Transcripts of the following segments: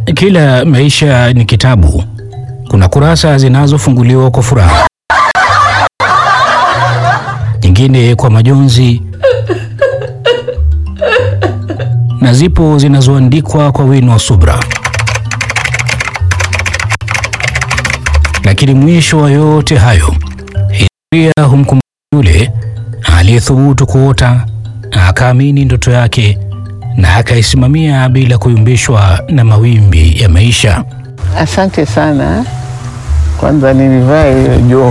Kila maisha ni kitabu. Kuna kurasa zinazofunguliwa kwa furaha, nyingine kwa majonzi, na zipo zinazoandikwa kwa wino wa subra. Lakini mwisho wa yote hayo, historia humkumbuka yule aliyethubutu kuota, akaamini ndoto yake na akaisimamia bila kuyumbishwa na mawimbi ya maisha. Asante sana. Kwanza nilivaa hiyo joho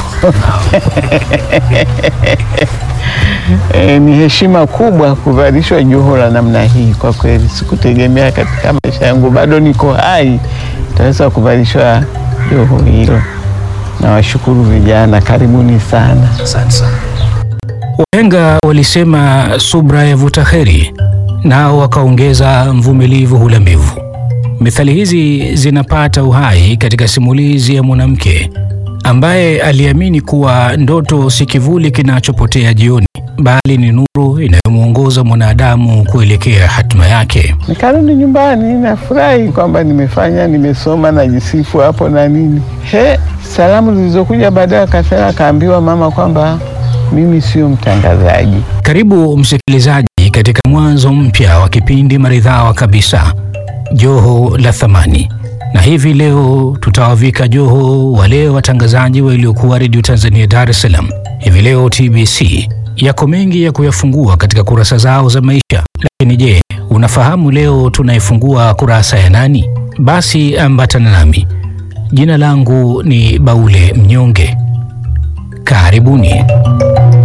e, ni heshima kubwa kuvalishwa joho la namna hii. Kwa kweli sikutegemea katika maisha yangu, bado niko hai taweza kuvalishwa joho hilo. Nawashukuru vijana, karibuni sana. Asante sana. Wahenga walisema subra yavuta heri, nao wakaongeza mvumilivu hula mbivu. Methali hizi zinapata uhai katika simulizi ya mwanamke ambaye aliamini kuwa ndoto si kivuli kinachopotea jioni, bali ni nuru inayomwongoza mwanadamu kuelekea hatima yake. Nikarudi nyumbani, nafurahi kwamba nimefanya, nimesoma, najisifu hapo na nini. He, salamu zilizokuja baadaye, akasema akaambiwa mama kwamba mimi sio mtangazaji. Karibu msikilizaji katika mwanzo mpya wa kipindi maridhawa kabisa, Joho la Thamani. Na hivi leo tutawavika joho wale watangazaji waliokuwa Redio Tanzania Dar es Salaam. Hivi leo TBC yako mengi ya kuyafungua katika kurasa zao za maisha, lakini je, unafahamu leo tunaifungua kurasa ya nani? Basi ambatana nami. Jina langu ni Baule Mnyonge. Karibuni.